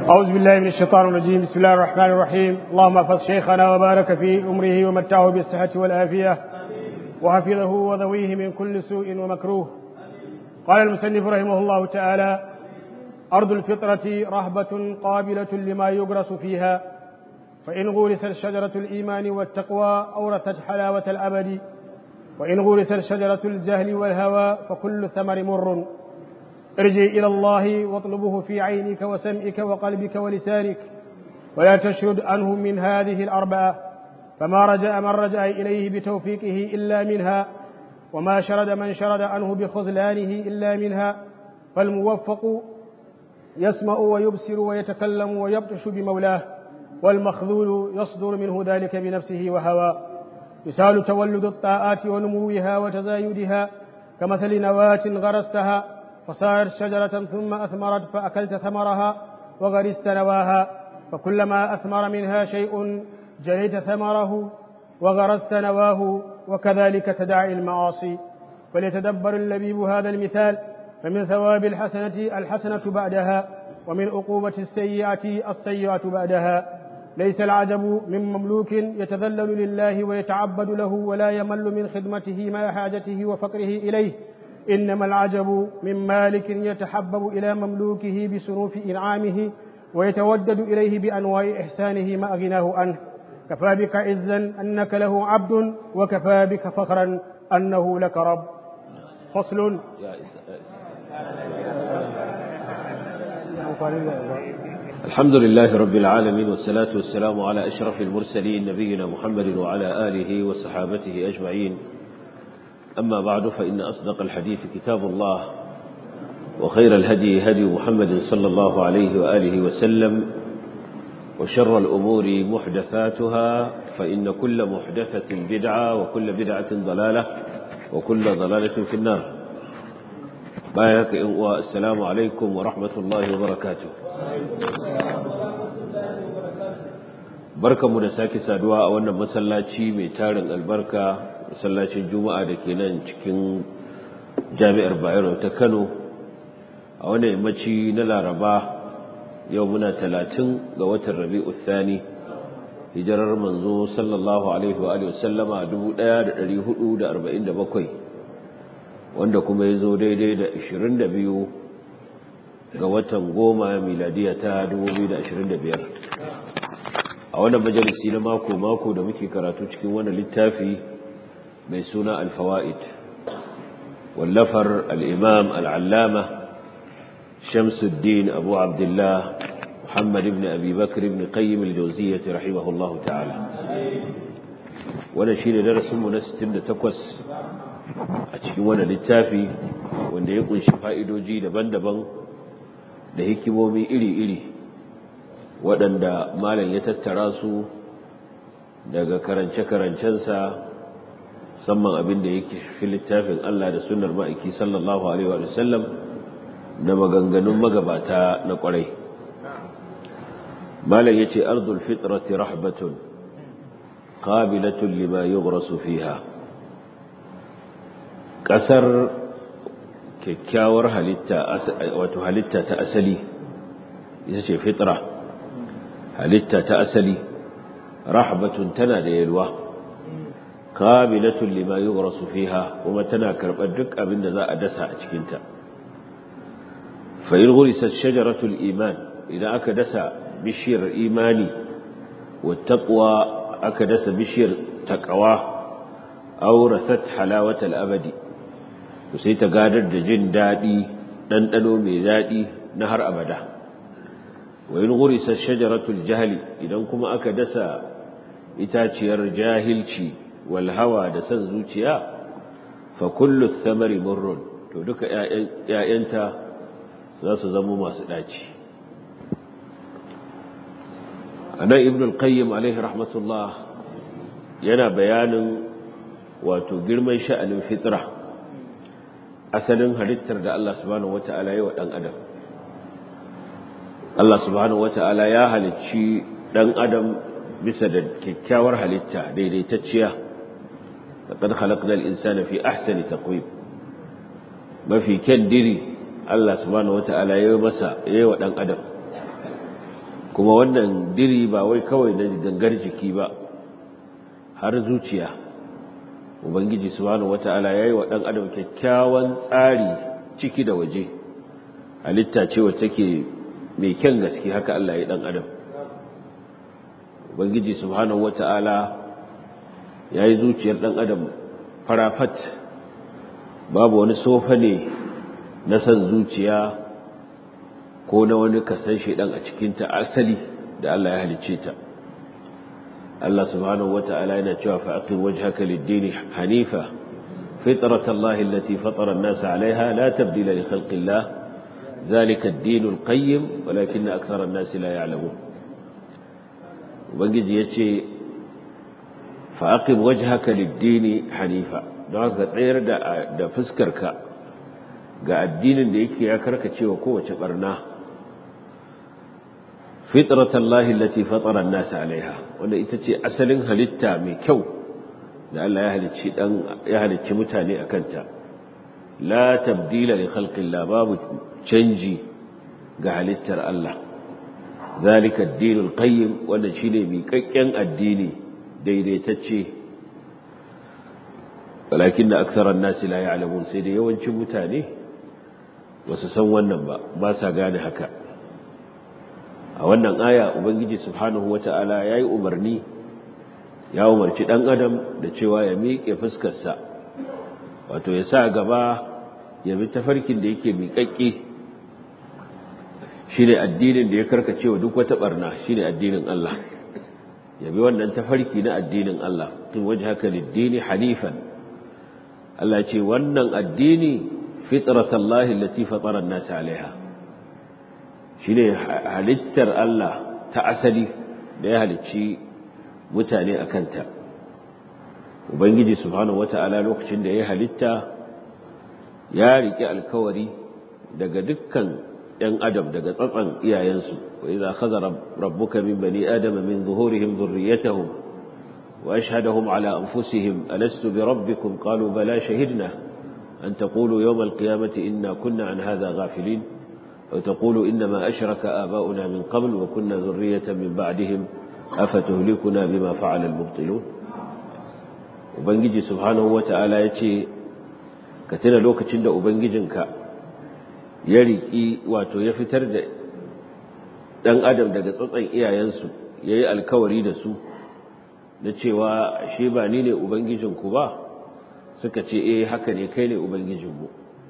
أعوذ بالله من الشيطان الرجيم بسم الله الرحمن الرحيم اللهم احفظ شيخنا وبارك في أمره ومتعه بالصحة والعافية وحفظه وذويه من كل سوء ومكروه قال المسنف رحمه الله تعالى أرض الفطرة رهبة قابلة لما يغرس فيها فإن غورست شجرة الإيمان والتقوى أورثت حلاوة الأبد وإن غورست شجرة الجهل والهوى فكل ثمر مر ارجع إلى الله واطلبه في عينك وسمعك وقلبك ولسانك ولا تشرد عنه من هذه الأربعة فما رجع من رجع إليه بتوفيقه إلا منها وما شرد من شرد عنه بخذلانه إلا منها فالموفق يسمع ويبصر ويتكلم ويبطش بمولاه والمخذول يصدر منه ذلك بنفسه وهواه يسال تولد الطاعات ونموها وتزايدها كمثل نواة غرستها فصارت شجرة ثم أثمرت فأكلت ثمرها وغرست نواها فكلما أثمر منها شيء جنيت ثمره وغرست نواه وكذلك تداعي المعاصي فليتدبر اللبيب هذا المثال فمن ثواب الحسنة الحسنة بعدها ومن عقوبة السيئة السيئة بعدها ليس العجب من مملوك يتذلل لله ويتعبد له ولا يمل من خدمته مع حاجته وفقره إليه إنما العجب من مالك يتحبب إلى مملوكه بصنوف إنعامه ويتودد إليه بأنواع إحسانه ما أغناه عنه كفى بك عزا أنك له عبد وكفى بك فخرا أنه لك رب فصل الحمد لله رب العالمين والصلاة والسلام على أشرف المرسلين نبينا محمد وعلى آله وصحابته أجمعين أما بعد فإن أصدق الحديث كتاب الله وخير الهدي هدي محمد صلى الله عليه وآله وسلم وشر الأمور محدثاتها فإن كل محدثة بدعة وكل بدعة ضلالة وكل ضلالة في النار بايك السلام عليكم ورحمة الله وبركاته barkanmu da sake saduwa a wannan masallaci mai tarin albarka masallacin juma'a da ke nan cikin jami'ar bayero ta kano a wannan yammaci na laraba yau muna talatin ga watan rabi'u thani hijirar manzo sallallahu alaihi wa sallama 1447 wanda kuma ya zo daidai da 22 ga watan goma miladiya ta 2025 a wannan majalisi na mako-mako da muke karatu cikin wannan littafi mai suna alfawa'id wallafar al'imam al'allama shamsuddin abu abdullah muhammad ibn abubakar ibn qayyim al-jauziyyati rahimahullahu ta'ala wannan shi ne darasinmu na 68 a cikin wannan littafi wanda ya kunshi fa'idoji daban-daban da hikimomi iri-iri waɗanda malam ya tattara su daga karance-karancensa musamman abin da yake fi littafin Allah da sunnar ma'aiki sallallahu Alaihi wa sallam da maganganun magabata na ƙwarai. Malam ya ce, Arzul fitrati rahbatun, qabilatun lima yughrasu fiha. Ƙasar kyakkyawar halitta, wato halitta ta asali, ita ce fitra, halitta ta asali, rahbatun tana da yalwa. qabilatun lima yughrasu fiha kuma tana karbar duk abin da za a dasa a cikin ta fa in ghurisat shajaratul iman idan aka dasa bishiyar imani wa taqwa aka dasa bishiyar taqwa awrathat halawatal abadi to sai ta gadar da jin dadi dandano mai dadi na har abada wa in ghurisat shajaratul jahli idan kuma aka dasa itaciyar jahilci walhawa da san zuciya fa kullu thamari murrun to duka ƴaƴanta za su zama masu daci anan ibn al-qayyim alaihi rahmatullah yana bayanin wato girman sha'anin fitra asalin halittar da Allah subhanahu wata'ala ya wa dan adam Allah subhanahu wata'ala ya halicci dan adam bisa da kyakkyawar halitta daidaitacciya لقد خلقنا الإنسان في أحسن تقويم ما في كان ديري الله سبحانه وتعالى يومسا يوى دان أدم kuma wannan diri ba wai kawai na gangar jiki ba har zuciya ubangiji subhanahu wata'ala yayi wa dan adam kyakkyawan tsari ciki da waje halitta ce wacce take mai kyan gaske haka Allah ya dan adam ubangiji subhanahu wata'ala yayi zuciyar dan adam farafat babu wani sofa ne na san zuciya ko na wani kasan shedan a cikin ta asali da Allah ya halicce ta Allah subhanahu wata'ala yana cewa fa aqim wajhaka lid-din hanifa fitratallahi allati fatara an-nasa 'alayha la tabdila li khalqillah dhalika ad-din al-qayyim walakin akthara an-nasi la ya'lamun ubangiji yace fa aqim wajhaka lid-din hanifa don haka tsayar da da fuskarka ga addinin da yake ya karkacewa kowace barna fitratallahi allati fatara an-nas 'alayha wanda ita ce asalin halitta mai kyau da Allah ya halicci dan ya halicci mutane akan ta la tabdila li khalqillah babu canji ga halittar Allah zalika ad-dinul qayyim wanda shine miƙaƙƙen addini daidaitacce walakin aktharan nas la ya'lamun sai da yawancin mutane wasu san wannan ba ba sa gane haka a wannan aya ubangiji subhanahu wata'ala yayi umarni ya umarci dan adam da cewa ya miƙe fuskarsa wato ya sa gaba ya bi tafarkin da yake miƙaƙƙe shine addinin da ya karkace wa duk wata barna shine addinin Allah ya bi wannan tafarki na addinin Allah tun wajhaka lid-dini hanifan Allah ce wannan addini fitratallahi allati fatara an-nas 'alayha shine halittar Allah ta asali da ya halicci mutane a kanta ubangiji subhanahu wata'ala lokacin da ya halitta ya riƙe alkawari daga dukkan ‘yan adam daga tsatsan iyayensu wa idza khadha rabbuka min bani adama min zuhurihim dhurriyyatahum wa ashhadahum ala anfusihim alastu bi rabbikum qalu bala shahidna an taqulu yawm alqiyamati inna kunna an hadha ghafilin وتقول إنما أشرك آباؤنا من قبل وكنا ذرية من بعدهم أفتهلكنا بما فعل المبطلون وبنجي سبحانه وتعالى يتي كتنا لوك تند وبنجنك يريكي واتو يفتر dan adam daga tsatsan iyayensu yayi alkawari da su na cewa shi ba ni ne ubangijinku ba suka ce eh haka ne kai ne ubangijinmu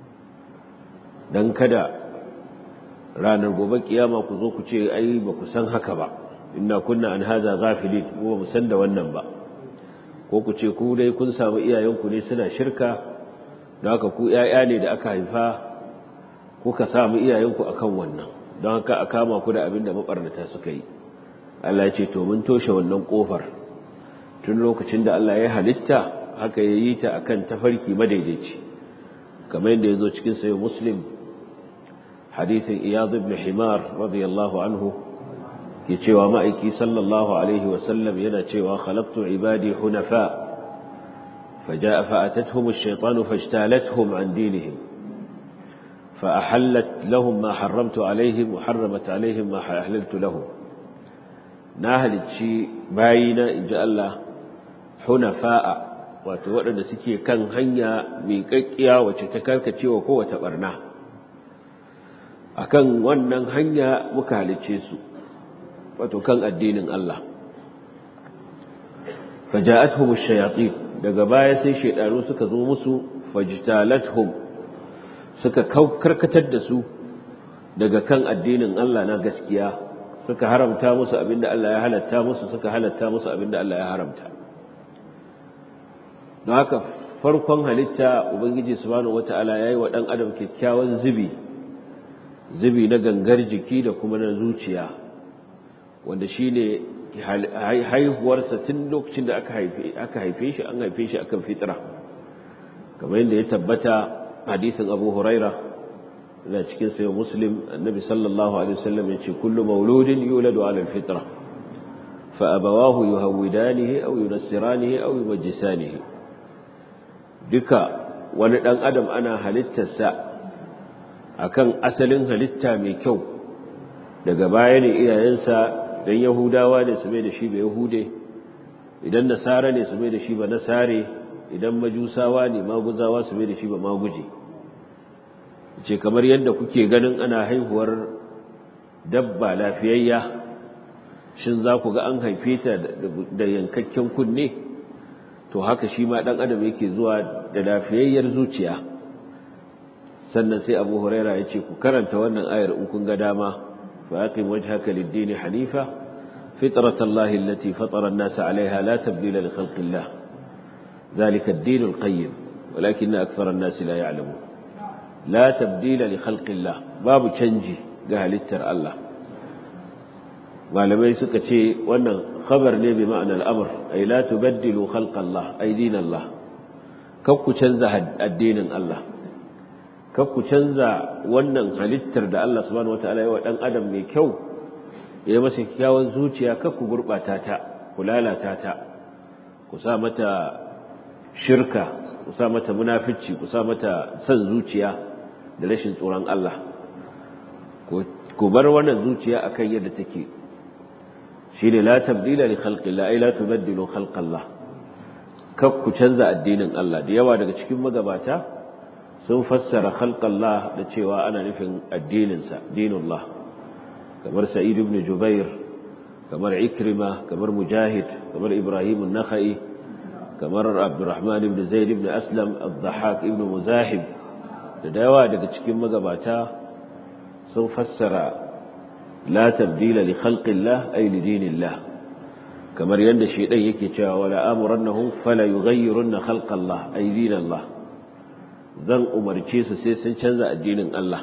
dan kada ranar gobe kiyama ku zo ku ce ai ba ku san haka ba inna kunna an hadha ghafilin ko ba mu san da wannan ba ko ku ce ku dai kun samu iyayenku ne suna shirka don haka ku ƴaƴa ne da aka haifa kuka samu iyayenku akan wannan don haka a kama ku da abin da mabarnata suka yi Allah ya ce to mun toshe wannan kofar tun lokacin da Allah ya halitta haka ya yi ta akan tafarki madaidaici kamar yadda ya zo cikin sayo muslim hadithin iyad ibn himar radiyallahu anhu ke cewa ma'aiki sallallahu alaihi wasallam yana cewa khalaqtu ibadi hunafa faja'a fa'atatuhum ash-shaytanu fajtalathum an dinihim فأحلت لهم ما حرمت عليهم وحرمت عليهم ما حللت لهم ناهل شي باينا إن جاء الله حنفاء wato waɗanda suke kan hanya mai ƙaƙƙiya wacce ta karkace wa kowace ɓarna akan wannan hanya muka halicce su wato kan addinin Allah faja'atuhum ash-shayatin daga baya sai shaydanu suka zo musu fajtalathum suka karkatar da su daga kan addinin Allah na gaskiya suka haramta musu abinda Allah ya halatta musu suka halatta musu abinda Allah ya haramta don haka farkon halitta ubangiji subhanahu wata'ala yayi wa dan adam kyakkyawan zubi zubi na gangar jiki da kuma na zuciya wanda shine haihuwarsa tun lokacin da aka haife aka haife shi an haife shi akan fitra kamar yadda ya tabbata hadisin Abu Huraira da cikin sayo Muslim annabi sallallahu alaihi wasallam yace kullu mauludin yuladu ala alfitra fa abawahu yuhawidanihi aw yunassiranihi aw yumajjisanihi duka wani dan adam ana halittarsa akan asalin halitta mai kyau daga baya ne iyayensa dan yahudawa ne su mai da shi ba yahude idan nasara ne su mai da shi ba nasare idan majusawa ne maguzawa su mai da shi ba maguje ce kamar yadda kuke ganin ana haihuwar dabba lafiyayya shin za ku ga an haife ta da yankakken kunne to haka shi ma ɗan adam yake zuwa da lafiyayyar zuciya sannan sai abu huraira ya ce ku karanta wannan ayar in kun ga dama fa aqim wajhaka lid-din hanifa fitratallahi allati fatara an-nasa 'alayha la tabdila li khalqillah dhalika ad-din al-qayyim walakinna akthara an-nasi la ya'lamun la tabdila li khalqillah babu canji ga halittar Allah malamai suka ce wannan khabar ne bi ma'anar al'amur ay la tubaddilu khalqallah ay dinallah kakku canza addinin Allah kakku canza wannan halittar da Allah subhanahu wataala ya wa dan adam mai kyau ya masa kyawun zuciya kakku gurbata ta ku lalata ta ku sa mata shirka ku sa mata munafici ku sa mata san zuciya da rashin tsoron Allah ku bar wannan zuciya akan yadda take shine la tabdila li khalqillah ay la tubaddilu khalqallah kak ku canza addinin Allah da yawa daga cikin magabata sun fassara khalqallah da cewa ana nufin addinin sa dinullah kamar sa'id ibn jubair kamar ikrima kamar mujahid kamar ibrahim an-nakhai kamar abdurrahman ibn zaid ibn aslam ad-dhahhak ibn muzahib da yawa daga cikin magabata sun fassara la tabdila li khalqillah ay li dinillah kamar yanda shedan yake cewa wala amurannahum fala yughayyirunna khalqallah ay dinallah zan umarce su sai sun canza addinin Allah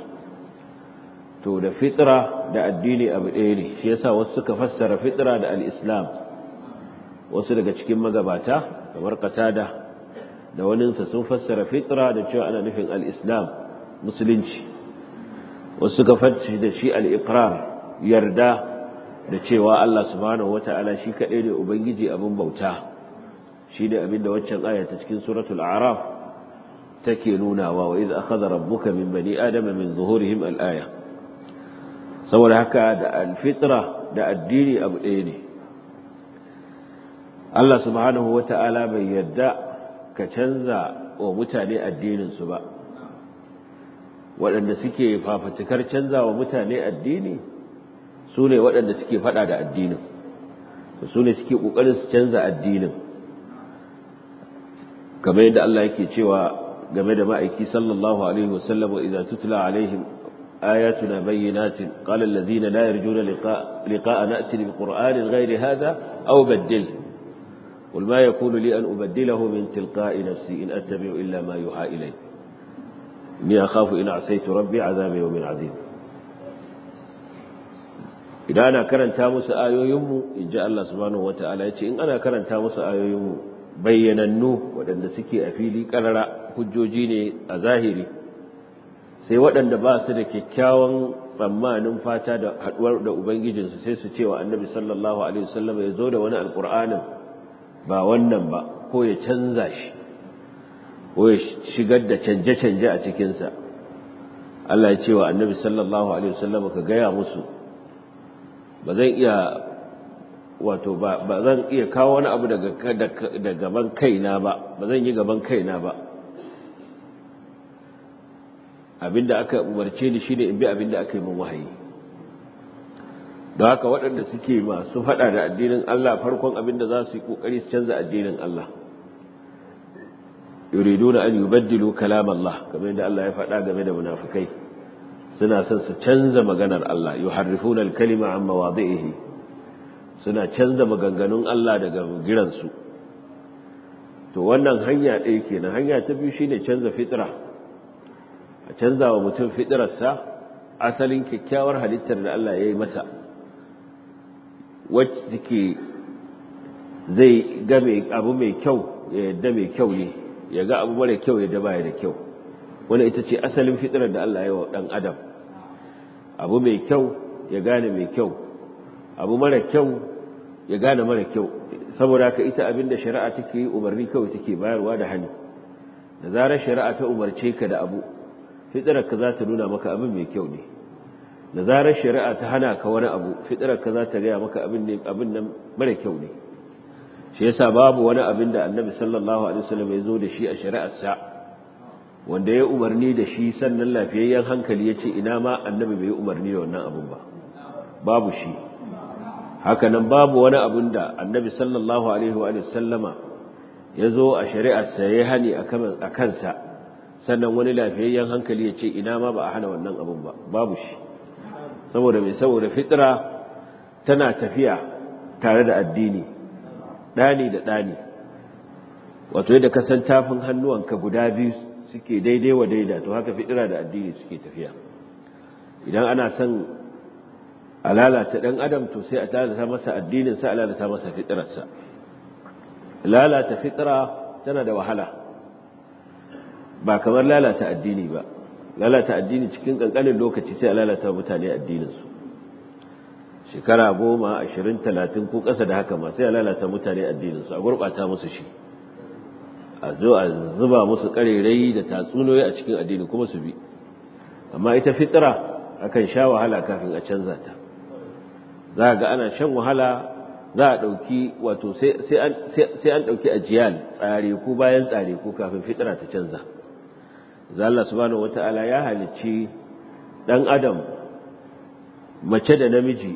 to da fitra da addini abu ɗaya ne shi yasa wasu suka fassara fitra da al-islam wasu daga cikin magabata kamar qatada da waninsa sun fassara fitra da cewa ana nufin al-islam musulunci wasu suka fassara da shi al-iqrar yarda da cewa Allah subhanahu wata'ala shi kaɗai ne ubangiji abin bauta shi ne abin da waccan aya ta cikin suratul a'raf take nunawa wa idh akhadha rabbuka min bani adama min zuhurihim al-aya saboda haka da al-fitra da addini abu ɗaya ne Allah subhanahu wata'ala bai yarda ka canza wa mutane addinin su ba waɗanda suke fafatukar canza wa mutane addini su ne waɗanda suke faɗa da addinin su ne suke ƙoƙarin su canza addinin kamar yadda Allah yake cewa game da ma'aiki sallallahu alaihi wasallam wa idza tutla alaihim ayatuna bayyinatin qala alladhina la yarjuna liqa'a na'ti bi qur'anin ghayri hadha aw baddil قل ما يكون لي أن أبدله من تلقاء نفسي إن أتبع إلا ما يوحى إلي إني أخاف إن عصيت ربي عذاب يوم عظيم idan ana karanta musu ayoyinmu in ji Allah subhanahu wa ta'ala ya ce in ana karanta musu ayoyinmu bayyanannu waɗanda suke a fili ƙarara hujjoji ne a zahiri sai waɗanda ba su da kyakkyawan tsammanin fata da haɗuwar da ubangijinsu sai su cewa annabi sallallahu alaihi wasallam ya zo da wani alƙur'anin ba wannan ba ko ya canza shi ko ya shigar da canje-canje a cikinsa Allah ya ce wa annabi sallallahu alaihi wasallam ka gaya musu ba zan iya wato ba zan iya kawo wani abu daga gaban kaina ba ba zan yi gaban kaina ba abinda aka umarce ni shine in bi abinda aka yi min wahayi don haka waɗanda suke masu faɗa da addinin Allah farkon abinda za su yi ƙoƙari su canza addinin Allah yuriduna an yubaddilu kalam Allah kamar yadda Allah ya faɗa game da munafikai suna son su canza maganar Allah yuharrifuna al-kalima an mawadhihi suna canza maganganun Allah daga giransu to wannan hanya ɗaya kenan hanya ta biyu shine canza fitra a canza wa mutum fitrarsa asalin kyakkyawar halittar da Allah ya yi masa wacce take zai ga abu mai kyau ya yadda mai kyau ne ya ga abu mara kyau ya baya da kyau wani ita ce asalin fitrar da Allah ya wa ɗan adam abu mai kyau ya gane mai kyau abu mara kyau ya gane mara kyau saboda haka ita abin da shari'a take yi umarni kawai take bayarwa da hani da zarar shari'a ta umarce ka da abu fitrarka za ta nuna maka abin mai kyau ne da zarar shari'a ta hana ka wani abu fitrar ka za ta gaya maka abin ne abin nan mara kyau ne shi yasa babu wani abin da annabi sallallahu alaihi wasallam ya zo da shi a shari'ar sa wanda ya umarni da shi sannan lafiyayyen hankali ya ce ina ma annabi bai umarni da wannan abin ba babu shi haka nan babu wani abin da annabi sallallahu alaihi wa sallama ya zo a shari'ar sa ya hani a kansa sannan wani lafiyayyen hankali ya ce ina ma ba a hana wannan abin ba babu shi saboda mai saboda fitra tana tafiya tare da addini ɗani da ɗani wato yadda ka san tafin hannuwanka guda biyu suke daidai wa daida to haka fitra da addini suke tafiya idan ana son a lalata ɗan adam to sai a lalata masa addininsa a lalata masa fitrarsa lalata fitra tana da wahala ba kamar lalata addini ba lalata addini cikin kankanin lokaci sai a lalata mutane addininsu shekara goma ashirin talatin ko ƙasa da haka ma sai a lalata mutane addininsu a gurɓata musu shi a zo a zuba musu ƙarerai da tatsuniyoyi a cikin addini kuma su bi amma ita fitira akan sha wahala kafin a canza ta za ga ana shan wahala za a ɗauki wato sai an ɗauki ajiyal tsare ko bayan tsare ko kafin fitira ta canza za Allah subhanahu wata'ala ya halicci ɗan adam mace da namiji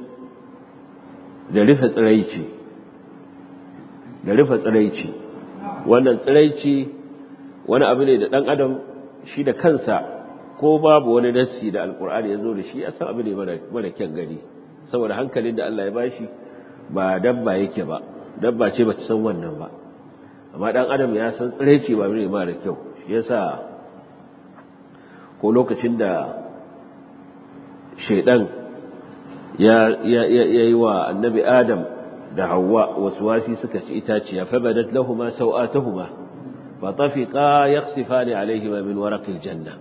da rufe tsiraici da rufe tsiraici wannan tsiraici wani abu ne da ɗan adam shi da kansa ko babu wani nassi da alkur'ani ya zo da shi ya san abu ne mara kyan gani saboda hankalin da Allah ya bashi ba dabba yake ba dabba ce ba ta san wannan ba amma ɗan adam ya san tsiraici ba ne mara kyau shi yasa ko lokacin da shaidan ya yi wa annabi adam da hawa wasu wasi suka ci itaciya fa badat lahuma sau'atuhuma fa tafiqa yakhsifani alaihima min waraqil janna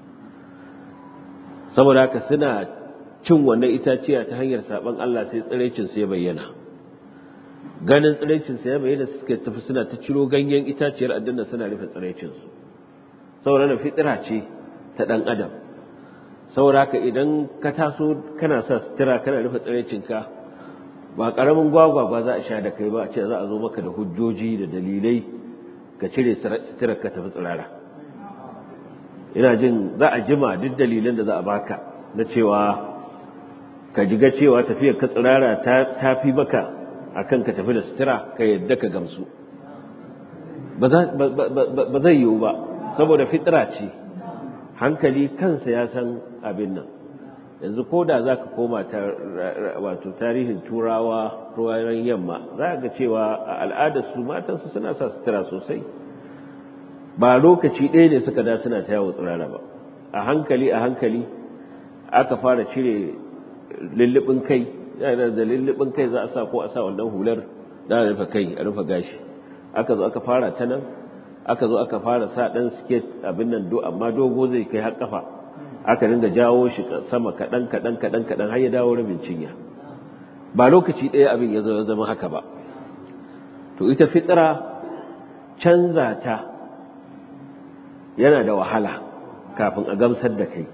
saboda haka suna cin wannan itaciya ta hanyar saban Allah sai tsirecin su ya bayyana ganin tsirecin su ya bayyana suka tafi suna ta ciro ganyen itaciyar addinna suna rufe tsirecin su saboda na fitira ce ta dan adam saboda haka idan ka taso kana sa sutura kana rufe tsirecinka ba karamin gwagwagwa za a sha da kai ba a ce za a zo maka da hujjoji da dalilai ka cire suturar ka tafi tsirara ina jin za a jima duk dalilan da za a baka na cewa ka jiga cewa tafiyar ka tsirara ta fi maka akan ka tafi da sutura ka yadda ka gamsu ba zai yiwu ba saboda fitira ce hankali kansa ya san abin nan yanzu ko da za ka koma wato tarihin turawa ruwayen yamma za ga cewa a al'adarsu matansu suna sa sutura sosai ba lokaci ɗaya ne suka da suna ta yawo tsirara ba a hankali a hankali aka fara cire lullubin kai yana da lullubin kai za a sa ko a sa wannan hular da a rufe kai a rufe gashi aka zo aka fara ta nan aka zo aka fara sa ɗan siket abin nan do amma dogo zai kai har kafa aka dinga jawo shi sama kaɗan kaɗan kaɗan kaɗan har ya dawo rabin cinya ba lokaci ɗaya abin ya zama haka ba to ita fitira canza ta yana da wahala kafin a gamsar da kai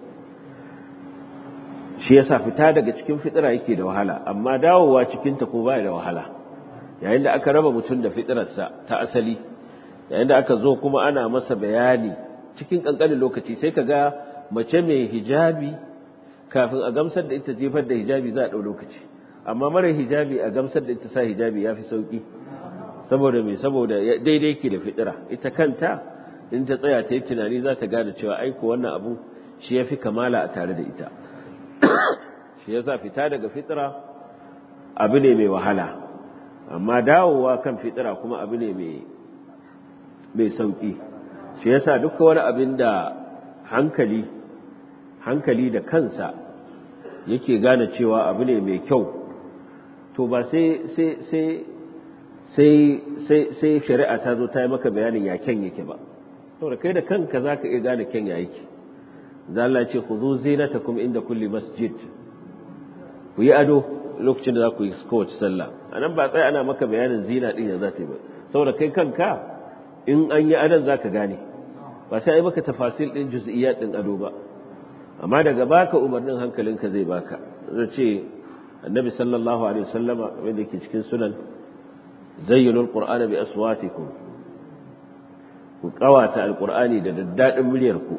shi yasa fita daga cikin fitira yake da wahala amma dawowa cikinta ko baya da wahala yayin da aka raba mutum da fitirarsa ta asali yayin da aka zo kuma ana masa bayani cikin kankanin lokaci sai ka ga mace mai hijabi kafin a gamsar da ita jefar da hijabi za a ɗau lokaci amma mara hijabi a gamsar da ita sa hijabi ya fi sauƙi saboda mai saboda daidai ke da fitira ita kanta in ta tsaya ta yi tunani za ta gane cewa aiko wannan abu shi ya fi kamala a tare da ita shi ya sa fita daga fitira abu ne mai wahala amma dawowa kan fitira kuma abu ne mai sauƙi shi ya sa duka wani abin da hankali hankali da kansa yake gane cewa abu ne mai kyau to ba sai sai sai sai sai shari'a ta zo ta yi maka bayanin ya kyan yake ba saboda kai da kanka za ka iya gane kyan ya yake za Allah ce ku zo zinatakum inda kulli masjid ku yi ado lokacin da za ku yi kowace sallah a nan ba tsaye ana maka bayanin zina ɗin ya za ta yi ba saboda kai kanka in an yi adon za ka gane ba sai yi maka tafasil ɗin juz'iyyat ɗin ado ba amma daga baka umarnin hankalinka zai baka zai ce annabi sallallahu alaihi wasallama wanda yake cikin sunan zayyinul qur'ana bi aswatikum ku kawata alqur'ani da daddadin muryarku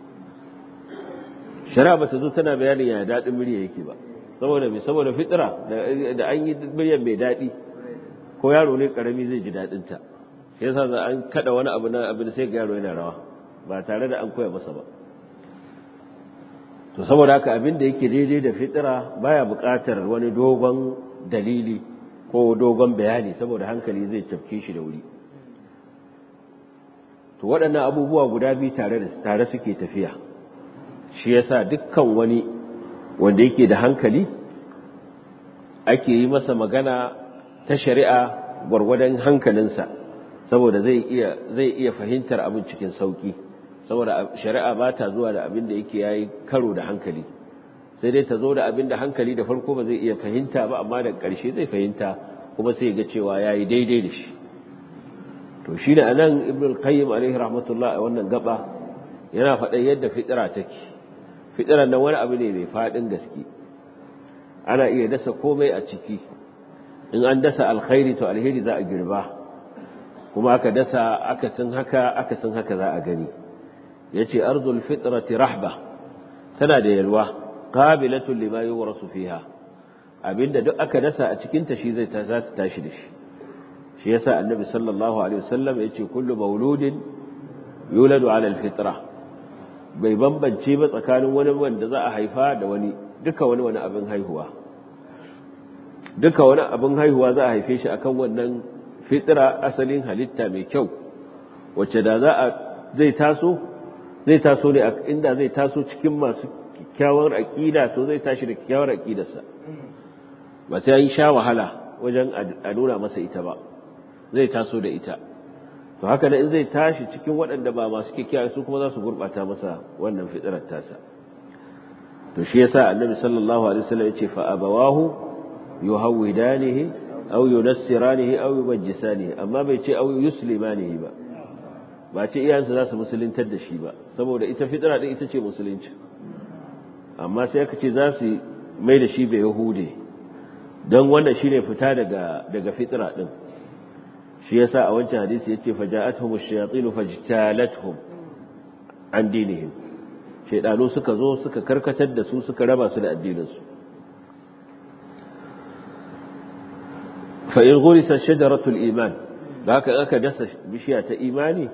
shari'a bata zo tana bayanin ya dadin murya yake ba saboda me saboda fitra da an yi muryar mai dadi ko yaro ne karami zai ji dadin ta shi yasa za an kada wani abu na abin sai ga yaro yana rawa ba tare da an koya masa ba to saboda haka abin da yake daidai da fitira baya buƙatar wani dogon dalili ko dogon bayani saboda hankali zai cafke shi da wuri to waɗannan abubuwa guda biyu tare da tare suke tafiya shi yasa dukkan wani wanda yake da hankali ake yi masa magana ta shari'a gwargwadon hankalinsa saboda zai iya zai iya fahimtar abin cikin sauki saboda shari'a ba ta zuwa da abin da yake yayi karo da hankali sai dai ta zo da abin da hankali da farko ba zai iya fahimta ba amma da ƙarshe zai fahimta kuma sai ga cewa yayi daidai da shi to shi da anan ibn al-qayyim alaihi rahmatullah a wannan gaba yana faɗan yadda fitira take fitiran nan wani abu ne mai faɗin gaske ana iya dasa komai a ciki in an dasa alkhairi to alheri za a girba kuma aka dasa akasin haka akasin haka za a gani yace ardul fitrati rahba tana da yalwa qabilatun lima yurasu fiha abinda duk aka dasa a cikin ta shi zai ta za ta tashi da shi shi yasa annabi sallallahu alaihi wasallam yace kullu mauludin yuladu ala alfitra bai bambance ba tsakanin wani wanda za a haifa da wani duka wani wani abin haihuwa duka wani abin haihuwa za a haife shi akan wannan fitra asalin halitta mai kyau wacce da za a zai taso zai taso ne inda zai taso cikin masu kyakkyawar aƙida to zai tashi da kyakkyawar aƙidarsa ba sai an sha wahala wajen a nuna masa ita ba zai taso da ita to haka in zai tashi cikin waɗanda ba masu kyakkyawa su kuma za su gurɓata masa wannan fitirar tasa to shi yasa annabi sallallahu alaihi wasallam yace fa abawahu yuhawidanihi aw yunassiranihi aw yubajjisanihi amma bai ce aw yuslimanihi ba ba ce iyayensa za su musuluntar da shi ba saboda ita fitira din ita ce musulunci amma sai aka ce za su mai da shi bai yahude don wannan shine fita daga daga fitira din shi yasa a wancan hadisi yace faja'atuhum ash-shayatin fajtalatuhum an dinihim shaydanu suka zo suka karkatar da su suka raba su da addinin su fa in ghurisa shajaratul iman haka aka dasa bishiya ta imani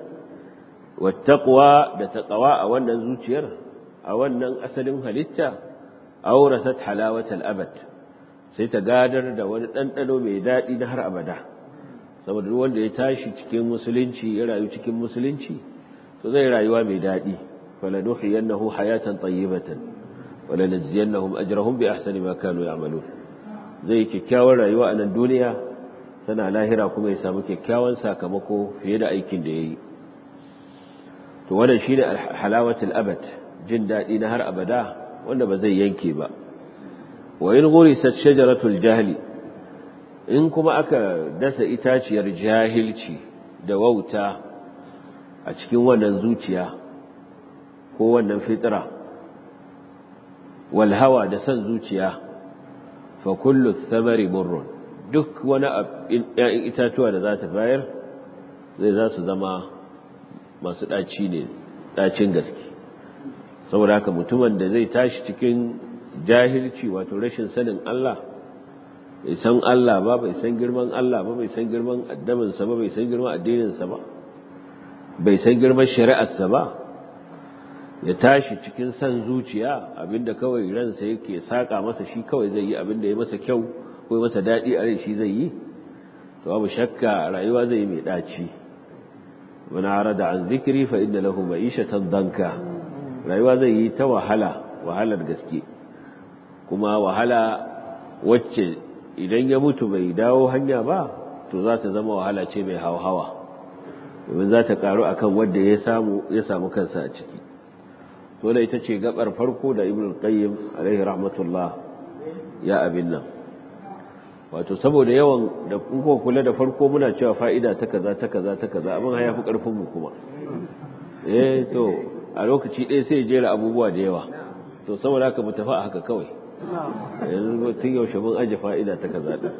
wattaqwa da taqwa a wannan zuciyar a wannan asalin halitta auratat halawatal abad sai ta gadar da wani ɗanɗano mai daɗi na har abada saboda duk wanda ya tashi cikin musulunci ya rayu cikin musulunci to zai rayuwa mai daɗi falanuhiyannahu hayatan tayyibatan wala najziyannahum ajrahum bi ahsani ma kanu ya'malun zai kyakkyawar rayuwa a nan duniya sana lahira kuma ya samu kyakkyawan sakamako fiye da aikin da yayi to wannan shine halawatul abad jin daɗi na har abada wanda ba zai yanke ba wa in ghurisat shajaratul jahli in kuma aka dasa itaciyar jahilci da wauta a cikin wannan zuciya ko wannan fitra wal hawa da san zuciya fa kullu thamari murrun duk wani ‘ya'yan itatuwa da za ta bayar zai za su zama masu ɗaci ne ɗacin gaske saboda haka mutumin da zai tashi cikin jahilci wato rashin sanin Allah bai san Allah ba bai san girman Allah ba bai san girman addaminsa ba bai san girman addininsa ba bai san girman shari'arsa ba ya tashi cikin san zuciya abinda kawai ransa yake saka masa shi kawai zai yi abinda ya masa kyau ko masa daɗi a rai shi zai yi to babu shakka rayuwa zai yi mai ɗaci wani arada an zikiri fa inda lahu ma'ishatan danka rayuwa zai yi ta wahala wahalar gaske kuma wahala wacce idan ya mutu bai dawo hanya ba to za ta zama wahala ce mai hawa domin za ta karu akan wanda ya samu ya samu kansa a ciki to da ita ce gabar farko da ibnu qayyim alaihi rahmatullah ya abin nan wato saboda yawan da kuka kula da farko muna cewa fa'ida ta kaza ta kaza ta kaza abin haya fi karfin mu kuma eh to a lokaci ɗaya sai jera abubuwa da yawa to saboda haka mu tafi a haka kawai yanzu tun yaushe mun aje fa'ida ta kaza din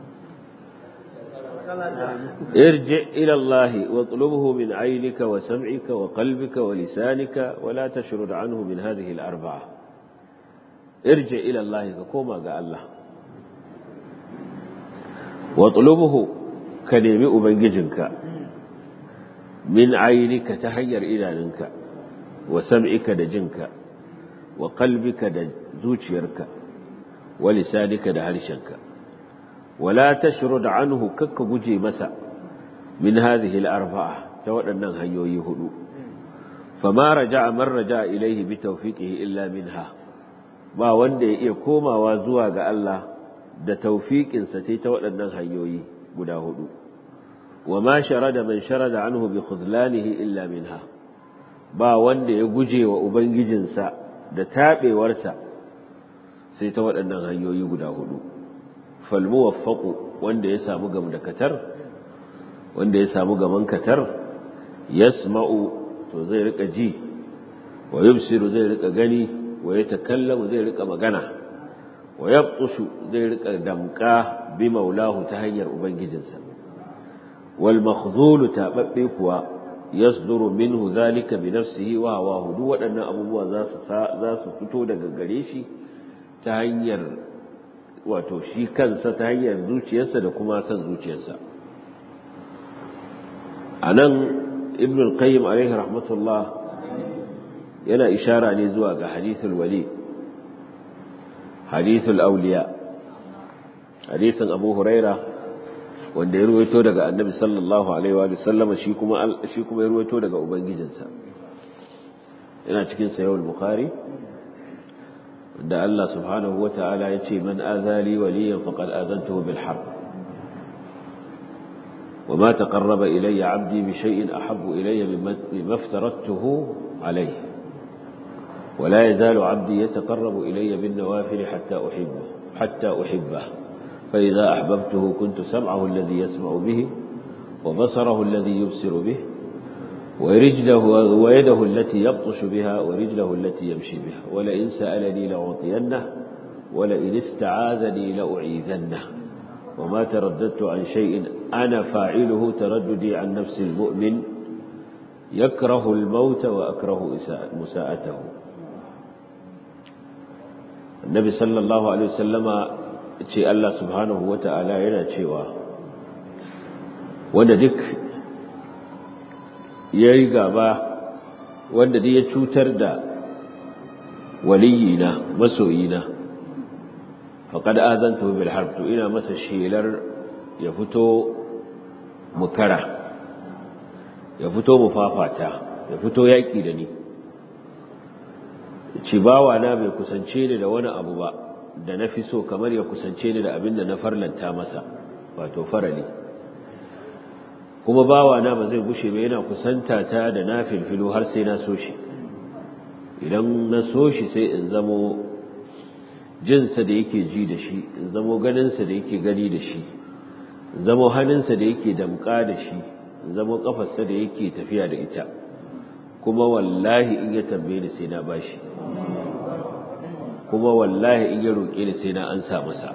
ارجع إلى الله واطلبه من عينك وسمعك وقلبك ولسانك ولا تشرد عنه من هذه الأربعة ارجع إلى الله كما قال الله واطلبه كنيمي أبنججنك من عينك تهير إلى ننك وسمعك دجنك وقلبك دزوجيرك ولسانك دهرشنك ولا تشرد عنه كك guje masa من هذه الأربعة تودنا هنيوي هدو فما رجع من رجع إليه بتوفيقه إلا منها ba wanda ya iya komawa zuwa ga Allah da taufiƙinsa sai ta waɗannan hanyoyi guda hudu wa ma sharada man sharada anhu bi khudlanihi illa minha ba wanda ya guje wa ubangijinsa da taɓewarsa sai ta waɗannan hanyoyi guda hudu falmuwaffaqu wanda ya samu gam da katar wanda ya samu gaman katar yasma'u to zai rika ji wa yubsiru zai rika gani wa yatakallamu zai rika magana wa yabtushu zai rika damka bi maulahu ta hanyar ubangijinsa wal makhzulu tababbe kuwa yasduru minhu zalika bi nafsihi wa hawahu duk waɗannan abubuwa za su za su fito daga gare shi ta hanyar wato shi kansa ta hanyar zuciyarsa da kuma san zuciyarsa a nan ibn al-qayyim alaihi rahmatullah yana ishara ne zuwa ga hadithul wali hadithul auliya hadisin abu huraira wanda ya ruwaito daga annabi sallallahu alaihi wa sallama shi kuma shi kuma ya ruwaito daga ubangijinsa yana cikin sahih bukhari da Allah subhanahu wa ta'ala ya ce man azali waliyan faqad azantuhu bil harb wa ma taqarraba ilayya 'abdi bi shay'in ahabbu ilayya mimma aftaradtuhu alayhi ولا يزال عبدي يتقرب إلي بالنوافل حتى أحبه حتى أحبه فإذا أحببته كنت سمعه الذي يسمع به وبصره الذي يبصر به ورجله ويده التي يبطش بها ورجله التي يمشي بها ولئن سألني لأعطينه ولئن استعاذني لأعيذنه وما ترددت عن شيء أنا فاعله ترددي عن نفس المؤمن يكره الموت وأكره مساءته النبي صلى الله عليه وسلم ce Allah subhanahu wa ta'ala yana cewa wanda duk ya yi gaba wanda duk ya cutar da waliyina masoyina faƙad azanta bil harb to ina masa shelar ya fito mukara ya fito mufafata ya fito yaƙi da ni ci bawa na bai kusance ni da wani abu ba da na fi so kamar ya kusance ni da abin da na farlanta masa wato farali kuma bawana ba zai gushe ba yana kusanta ta da na filfilo har sai na so shi idan na so shi sai in zamo jinsa da yake ji da shi in zamo ganinsa da yake gani da shi in zamo hannunsa da yake damƙa da shi in zamo ƙafarsa da yake tafiya da ita kuma wallahi in ya tambaye ni sai na bashi kuma wallahi in ya roƙe ni sai na ansa masa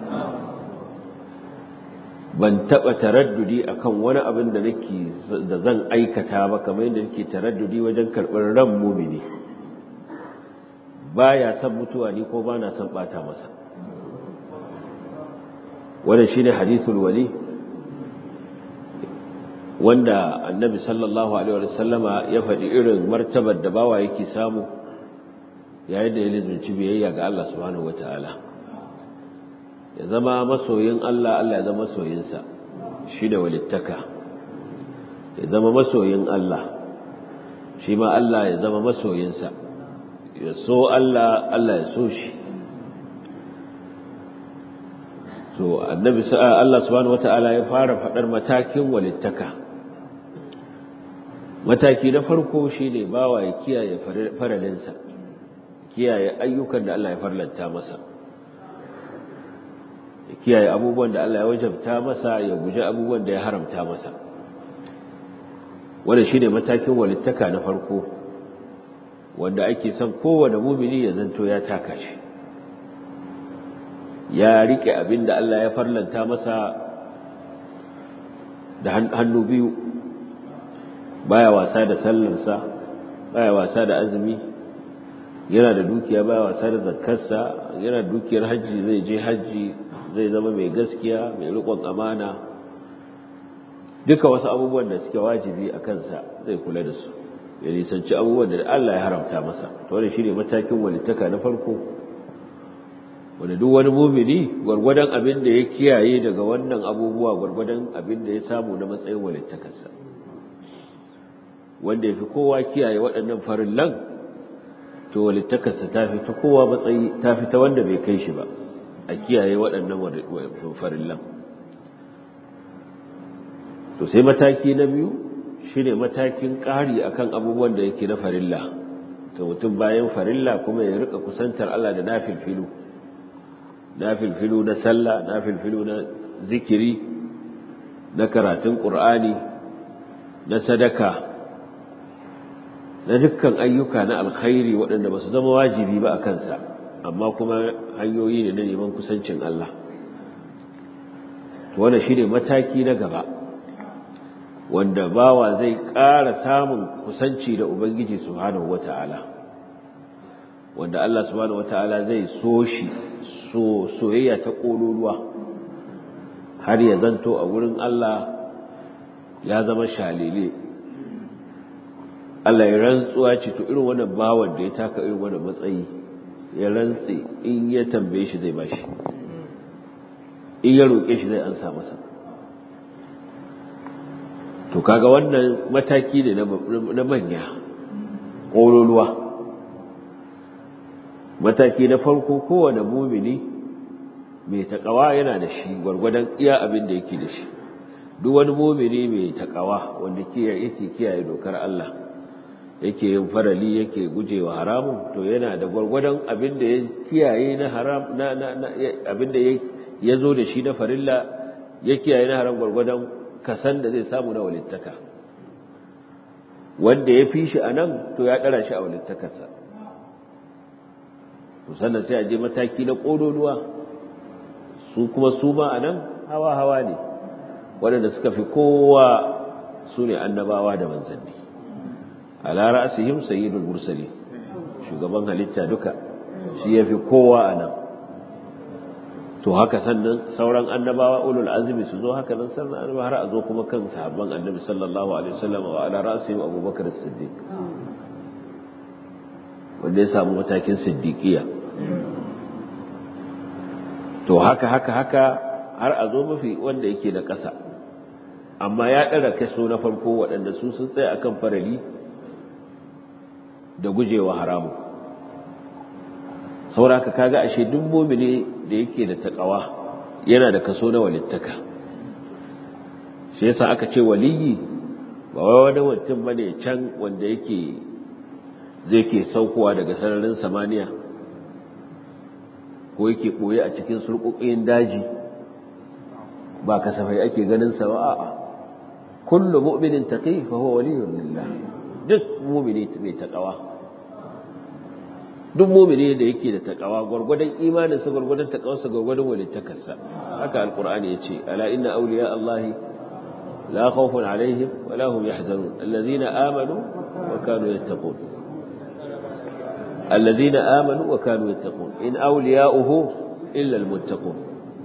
ban taɓa taraddudi akan wani abin da nake da zan aikata ba kamar yadda nake taraddudi wajen karɓar ran mumini baya son mutuwa ni ko bana son bata masa wannan shine hadithul wali wanda annabi sallallahu alaihi wa sallama ya faɗi irin martabar da bawa yake samu yayin da ya lizunci biyayya ga Allah subhanahu wataala ya zama masoyin Allah Allah ya zama masoyinsa shi da walittaka ya zama masoyin Allah shi ma Allah ya zama masoyinsa ya so Allah Allah ya so shi to annabi Allah subhanahu wataala ya fara fadar matakin walittaka mataki na farko shine bawa ya kiyaye faralinsa kiyaye ayyukan da Allah ya farlanta masa ya kiyaye abubuwan da Allah ya wajabta masa ya guji abubuwan da ya haramta masa wannan shine matakin walittaka na farko wanda ake son kowane mumini ya zanto ya taka shi ya rike abin da Allah ya farlanta masa da hannu biyu baya wasa da sallarsa baya wasa da azumi yana da dukiya baya wasa da zakkarsa yana da dukiyar hajji zai je hajji zai zama mai gaskiya mai riƙon amana duka wasu abubuwan da suke wajibi a kansa zai kula da su ya nisanci abubuwan da Allah ya haramta masa to wannan shine matakin walittaka na farko wanda duk wani mumini gwargwadon abin da ya kiyaye daga wannan abubuwa gwargwadon abin da ya samu na matsayin walittakarsa wanda ya fi kowa kiyaye waɗannan farillan to walittakarsa ta fi ta kowa matsayi ta fi ta wanda bai kai shi ba a kiyaye waɗannan farillan to sai mataki na biyu shine matakin ƙari akan abubuwan da yake na farilla to mutum bayan farilla kuma ya rika kusantar Allah da nafilfilu nafilfilu na sallah nafilfilu na zikiri na karatun qur'ani na sadaka na dukkan ayyuka na alkhairi waɗanda ba su zama wajibi ba a kansa amma kuma hanyoyi ne na neman kusancin Allah wannan shine mataki na gaba wanda bawa zai ƙara samun kusanci da Ubangiji subhanahu wata'ala wanda Allah subhanahu wata'ala zai so shi so soyayya ta ƙololuwa har ya zanto a wurin Allah ya zama shalile Allah ya rantsuwa ce to irin wannan bawan da ya taka irin wannan matsayi ya rantsi in ya tambaye shi zai bashi in ya roƙe shi zai ansa masa to kaga wannan mataki ne na manya ƙololuwa mataki na farko kowane mumini mai taƙawa yana da shi gwargwadon iya abin da yake da shi duk wani mumini mai taƙawa wanda yake kiyaye dokar Allah yake yin farali yake gujewa haramun to yana da gwargwadon abin da ya kiyaye na haram na abin da ya zo da shi na farilla ya kiyaye na haram gwargwadon kasan da zai samu na walittaka wanda ya fi shi a nan to ya ɗara shi a walittakarsa to sannan sai a je mataki na ƙololuwa su kuma su ma a nan hawa-hawa ne waɗanda suka fi kowa su ne annabawa da manzanni a lara asihim sayyidul mursali shugaban halitta duka shi ya fi kowa a nan to haka sannan sauran annabawa ulul azmi su zo haka nan sannan annabawa har a zo kuma kan sahabban annabi sallallahu alaihi wasallam wa ala ra'sihim abubakar as-siddiq wanda ya samu matakin siddiqiya to haka haka haka har a zo mafi wanda yake da ƙasa amma ya ɗara kaso na farko waɗanda su sun tsaya akan farali da gujewa haramu sauraka kaga ashe duk mumini da yake da takawa yana da kaso na walittaka shi yasa aka ce waliyi ba wai wani mutum bane can wanda yake zai ke saukowa daga sararin samaniya ko yake ɓoye a cikin surƙuƙin daji ba kasafai ake ganin sa ba a'a kullu mu'minin taqi fa huwa waliyyun lillah duk mu'mini mai taqwa duk mu'mini da yake da taqwa gurgurdan imanin sa gurgurdan taqwarsa gurgurdan walittakarsa haka alqur'ani yace ala inna awliya allahi la khawfun alaihim wa la hum yahzanun alladhina amanu wa kanu yattaqun الذين آمنوا وكانوا يتقون إن أولياؤه إلا المتقون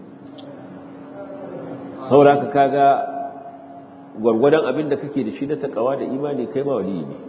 sauraka kaga gwargwadon abin da kake da shi na takawa da imani kai ma waliyi ne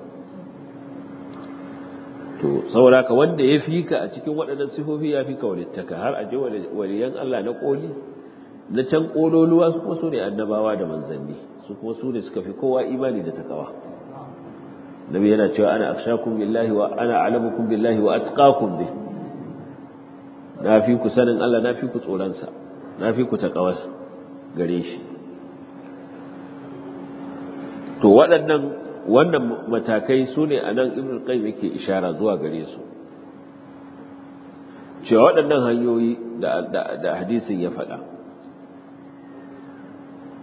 to sauraka wanda ya fi ka a cikin waɗannan sifofi ya fi ka walittaka har a je waliyan Allah na koli na can kololuwa su kuma su ne annabawa da manzanni su kuma su ne suka fi kowa imani da takawa nabi yana cewa ana akshakum billahi wa ana alamukum billahi wa atqakum bih na fi ku sanin Allah na fi ku tsoron sa na fi ku takawa gare shi to waɗannan wannan matakai su ne a nan ibn qayyim yake ishara zuwa gare su cewa waɗannan hanyoyi da hadisin ya faɗa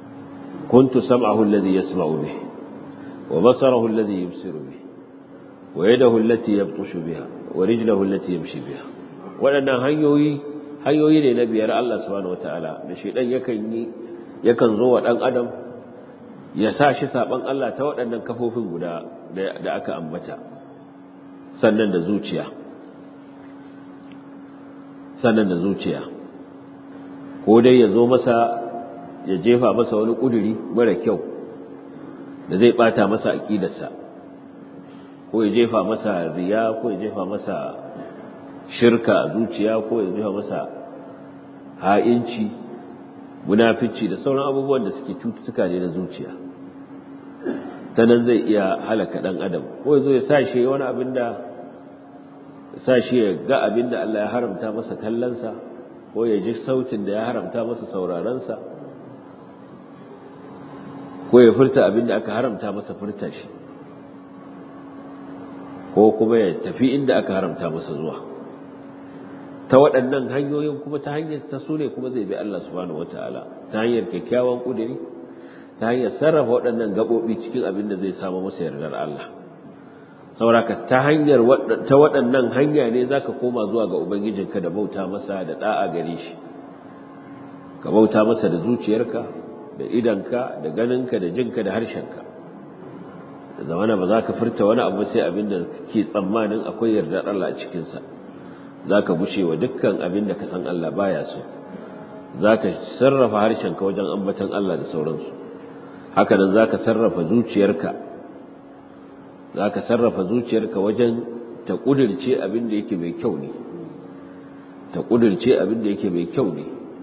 kuntu sam'ahu alladhi yasma'u bihi wa basarahu alladhi yubsiru bihi wa yadahu allati yabtushu biha wa rijlahu allati yamshi biha waɗannan hanyoyi hanyoyi ne na biyar Allah subhanahu wataala da shedan yakan yi yakan zo wa dan adam ya sa shi saban Allah ta waɗannan kafofin guda da aka ambata sannan da zuciya sannan da zuciya ko dai ya zo masa ya jefa masa wani ƙuduri mara kyau da zai ɓata masa aƙidarsa ko ya jefa masa riya ko ya jefa masa shirka a zuciya ko ya jefa masa ha'inci munafici da sauran abubuwan da suke cututtuka ne na zuciya ta nan zai iya halaka ɗan adam ko ya zo ya sa shi wani abin da sa shi ya ga abin da Allah ya haramta masa kallonsa ko ya ji sautin da ya haramta masa saurarensa ko ya furta abin da aka haramta masa furta shi ko kuma ya tafi inda aka haramta masa zuwa ta waɗannan hanyoyin kuma ta hanyar ta su ne kuma zai bi Allah subhanahu wataala ta hanyar kyakkyawan ƙuduri ta hanyar sarrafa waɗannan gaɓoɓi cikin abin da zai samu masa yardar Allah sauraka ta hanyar ta waɗannan hanya ne za ka koma zuwa ga ubangijinka da bauta masa da ɗa'a gare shi ka bauta masa da zuciyarka da idanka da ganinka da jinka da harshenka da zamana ba za ka furta wani abu sai abin da ke tsammanin akwai yardar Allah a cikinsa za ka bushe wa dukkan abin da ka san Allah baya so za ka sarrafa harshenka wajen ambatan Allah da sauransu haka nan za ka sarrafa zuciyarka za ka sarrafa zuciyarka wajen ta ƙudurce abin da yake mai kyau ne ta ƙudurce abin da yake mai kyau ne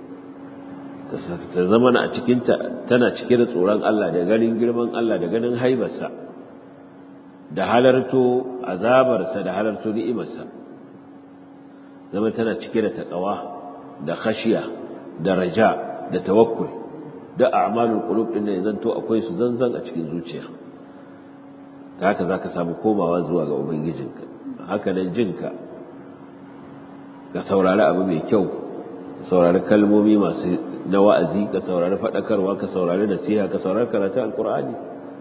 ta zama a cikinta tana cike da tsoron Allah da ganin girman Allah da ganin haibarsa da halarto azabarsa da halarto ni'imarsa zama tana cike da taƙawa da khashiya da raja da tawakkul da a'malul qulub din ne zanto akwai su zanzan a cikin zuciya ta haka zaka samu komawa zuwa ga ubangijinka haka nan jinka ka saurari abu mai kyau ka saurari kalmomi masu na wa'azi ka saurari faɗakarwa ka saurari nasiha ka saurari karatu alqur'ani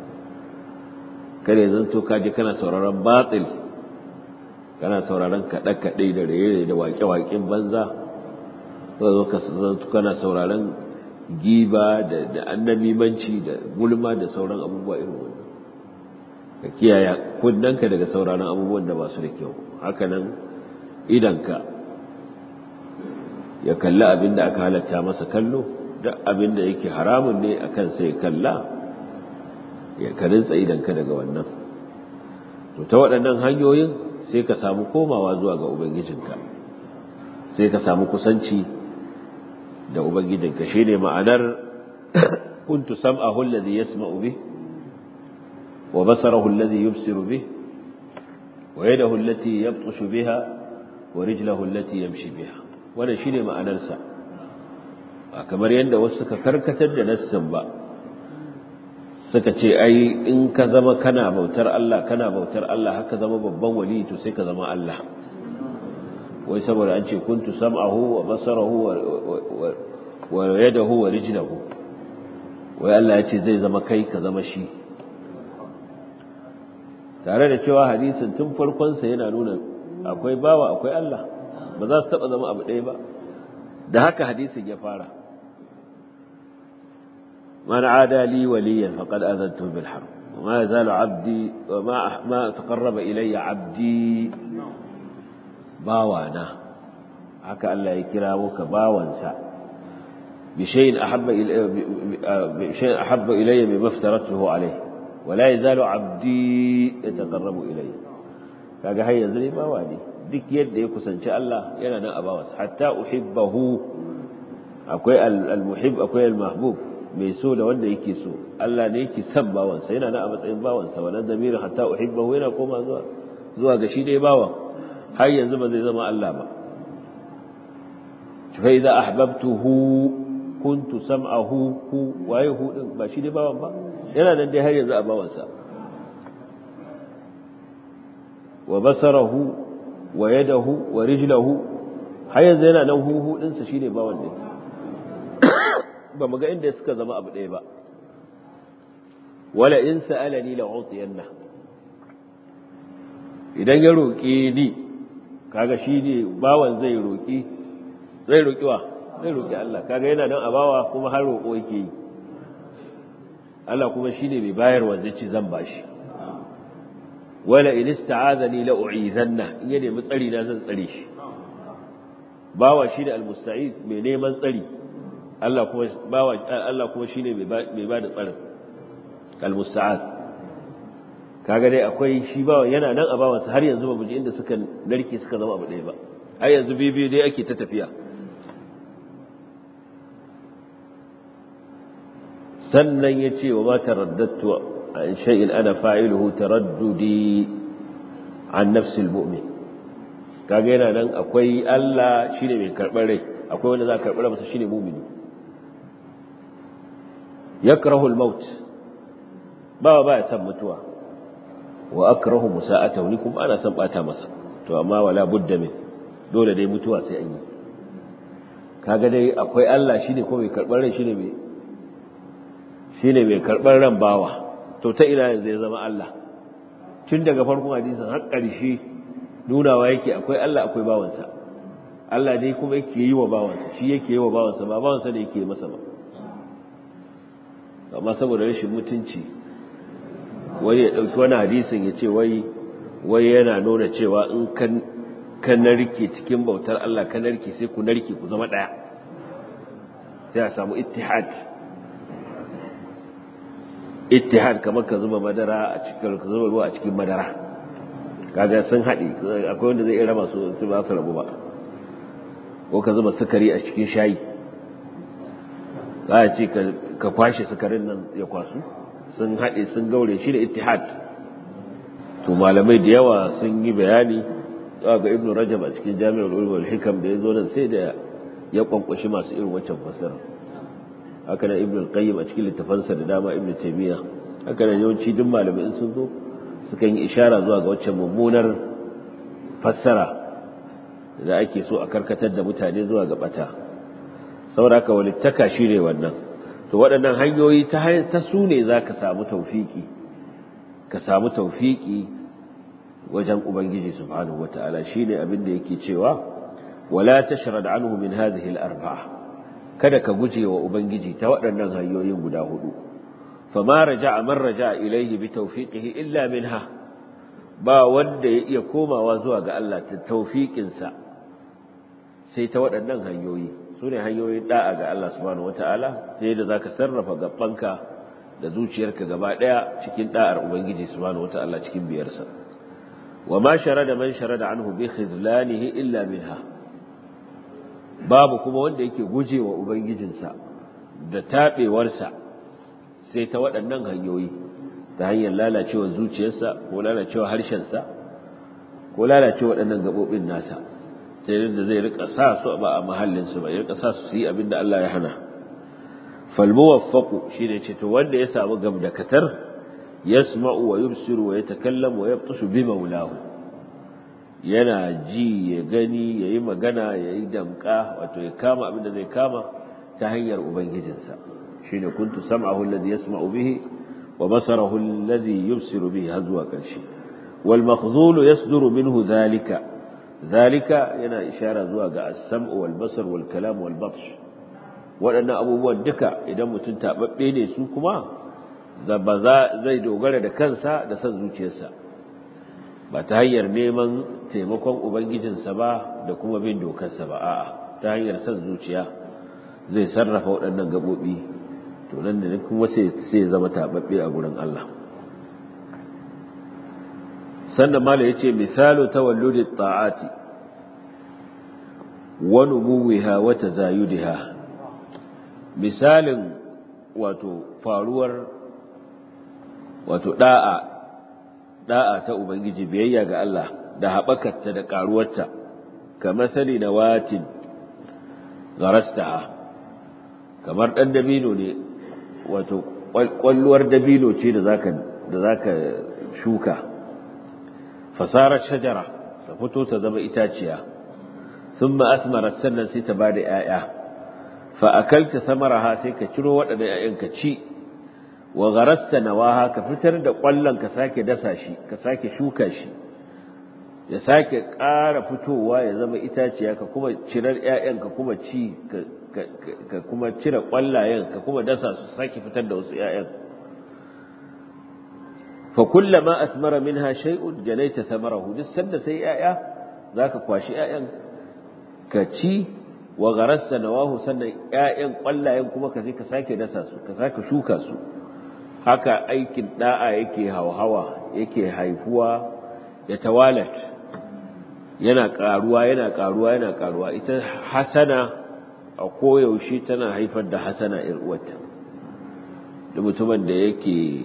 kare zanto ka ji kana sauraron batil kana sauraron kaɗe-kaɗe da raye da waƙe-waƙen banza zo ka zanto kana sauraron giba da annabimanci da gulma da sauran abubuwa irin wannan ka kiyaye kunnanka daga sauraron abubuwan da ba su da kyau haka nan idanka ya kalli abin da aka halatta masa kallo duk abin da yake haramun ne akan sai kalla ya karinsa idanka daga wannan to ta waɗannan hanyoyin sai ka samu komawa zuwa ga ubangijinka sai ka samu kusanci da ubangijinka shine ma'anar kuntu sam'ahu alladhi yasma'u bih wa basarahu alladhi yubsiru bih wa yadahu allati yabtashu biha wa rijlahu allati yamshi biha wannan shine ma'anar sa ba kamar yadda wasu suka karkatar da nassin ba suka ce ai in ka zama kana bautar Allah kana bautar Allah haka zama babban wali to sai ka zama Allah wai saboda an ce kuntu sam'ahu wa basarahu wa yadahu wa rijlahu wai Allah ya ce zai zama kai ka zama shi tare da cewa hadisin tun farkon sa yana nuna akwai bawa akwai Allah ba za su taba zama abu ɗaya ba da haka hadisin ya fara من عادى لي وليا فقد آذنته بالحرب وما يزال عبدي وما ما تقرب إلي عبدي باوانا haka Allah ya kira muka bawansa bi shay'in ahabba bi shay'in ahabba ilayya mimma aftaratuhu alayhi wa la yazalu 'abdi yataqarrabu ilayya kaga har yanzu ne bawa ne duk yadda ya kusanci Allah yana nan a bawansa hatta uhibbahu akwai al-muhib akwai al-mahbub mai so da wanda yake so Allah ne yake son bawansa yana nan a matsayin bawansa wannan zamirin hatta uhibbahu yana koma zuwa zuwa ga shi dai bawan har yanzu ba zai zama Allah ba fa idza ahbabtuhu kuntu sam'ahu hu waye hu din ba shi dai bawan ba yana nan dai har yanzu a bawansa wa basarahu wa yadahu wa rijlahu har yanzu yana nan hu hu din sa shine bawan ne ba mu ga inda suka zama abu ɗaya ba wala in sa'alani la utiyanna idan ya roƙe ni kaga shi ne bawan zai roƙi zai roƙi wa zai roƙi Allah kaga yana nan a bawa kuma har roƙo yake yi Allah kuma shi ne mai bayarwa zai ci zan bashi wala in ista'azani la u'izanna in ya nemi tsari na zan tsare shi bawa shi da almusta'iz mai neman tsari Allah kuma bawa Allah kuma shine mai ba da tsarin almusta'az kaga dai akwai shi bawa yana nan a bawansa har yanzu ba mu ji inda suka narke suka zama abu ɗaya ba har yanzu bibiyu dai ake ta tafiya sannan ya ce wa ma taraddattu an shay'in ana fa'iluhu taraddudi an nafsil mu'min kaga yana nan akwai Allah shine mai karɓar rai akwai wanda za ka karɓar masa shine mu'mini yakrahu al-maut ba ba ya san mutuwa wa akrahu musa'atahu ni kuma ana san bata masa to amma wala budda min dole dai mutuwa sai an yi kaga dai akwai Allah shine ko mai karɓar rai shine mai shine mai karɓar ran bawa to ta ina yanzu ya zama Allah tun daga farkon hadisin har ƙarshe nunawa yake akwai Allah akwai bawansa Allah dai kuma yake yi wa bawansa shi yake yi wa bawansa ba bawansa ne yake masa ba amma saboda rashin mutunci wani ya ɗauki wani hadisin ya ce wai wai yana nuna cewa in kan kan narke cikin bautar Allah kan narke sai ku narke ku zama ɗaya sai a samu ittihad ittihad kamar ka zuba madara a cikin ka zuba ruwa a cikin madara kaga sun haɗe akwai wanda zai iya raba su su ba su rabu ba ko ka zuba sukari a cikin shayi za a ce ka kwashe sukarin nan ya kwasu sun haɗe sun gaure shi da ittihad to malamai da yawa sun yi bayani za ga ibnu rajab a cikin jami'ar ulum wal hikam da ya zo nan sai da ya kwankwashi masu irin wancan fasara haka nan ibnu qayyim a cikin littafansa da dama ibnu taymiya haka nan yawanci duk malamai in sun zo suka yi ishara zuwa ga waccan mummunar fassara da ake so a karkatar da mutane zuwa ga bata saboda haka walittaka shine wannan to waɗannan hanyoyi ta ta su ne zaka samu tawfiki ka samu tawfiki wajen ubangiji subhanahu wataala shine abin da yake cewa wala tashrad anhu min hadhihi al-arba'a kada ka guje wa ubangiji ta waɗannan hanyoyin guda hudu fama raja'a man raja'a ilaihi bi tawfiqihi illa minha ba wanda ya iya komawa zuwa ga Allah ta tawfiqin sa sai ta waɗannan hanyoyi sune hanyoyin da'a ga Allah subhanahu wataala ta yadda zaka sarrafa gabbanka da zuciyarka gaba daya cikin da'ar ubangiji subhanahu wataala cikin biyarsa wa ma sharada man sharada anhu bi khidlanihi illa minha babu kuma wanda yake gujewa ubangijinsa da tabewarsa sai ta waɗannan hanyoyi ta hanyar lalacewa zuciyarsa ko lalacewa harshensa ko lalacewa waɗannan gaɓoɓin nasa sai yadda zai rika sa su ba a mahallinsu ba ya rika sa su yi abin da Allah ya hana falmuwaffaqu shine ce to wanda ya samu gamdakatar yasma'u wa yubsiru wa yatakallamu wa yabtashu bi maulahu yana ji ya gani yayi magana yayi damka wato ya kama abin da zai kama ta hanyar ubangijinsa shine kuntu sam'ahu alladhi yasma'u bihi wa basarahu alladhi yubsiru bihi har zuwa ƙarshe wal makhzulu yasduru minhu dhalika dhalika yana ishara zuwa ga as-sam'u wal basar wal kalam wal batsh waɗannan abubuwan duka idan mutum taɓaɓɓe ne su kuma ba zai dogara da kansa da son zuciyarsa ba ta hanyar neman taimakon ubangijinsa ba da kuma bin dokarsa ba a'a ta hanyar son zuciya zai sarrafa waɗannan gaɓoɓi to nan da kuma sai zama taɓaɓɓe a gurin Allah sannan mala ya ce misalu tawalludi ta'ati wa numuwiha wa tazayudiha misalin wato faruwar wato da'a da'a ta ubangiji biyayya ga Allah da haɓakarta da ƙaruwarta kamar sani na watin garastaha kamar ɗan dabino ne wato ƙwalluwar dabino ce da zaka da zaka shuka fasarar shajara ta fito ta zama itaciya sun asmarar sannan sai ta ba da ‘ya'ya’ fa'akalta samaraha sai ka ciro waɗanda ‘ya'yan ka ci, wa garasta nawaha ka fitar da ƙwallon ka sake dasa shi, ka sake shuka shi, ya sake ƙara fitowa ya zama itaciya ka kuma cirar ƴaƴan ka kuma ci ka kuma cire ƙwallayen ka kuma dasa su sake fitar da wasu ƴaƴan fa kullama asmara minha shay'un janaita thamarahu duk sanda sai ƴaƴa zaka kwashi ƴaƴan ka ci wa gharassa nawahu sannan ƴaƴan ƙwallayen kuma ka je ka sake dasa su ka sake shuka su haka aikin da'a yake hauhawa yake haifuwa ya tawalat yana karuwa yana karuwa yana karuwa ita hasana a koyaushe tana haifar da hasana ir uwarta da mutumin da yake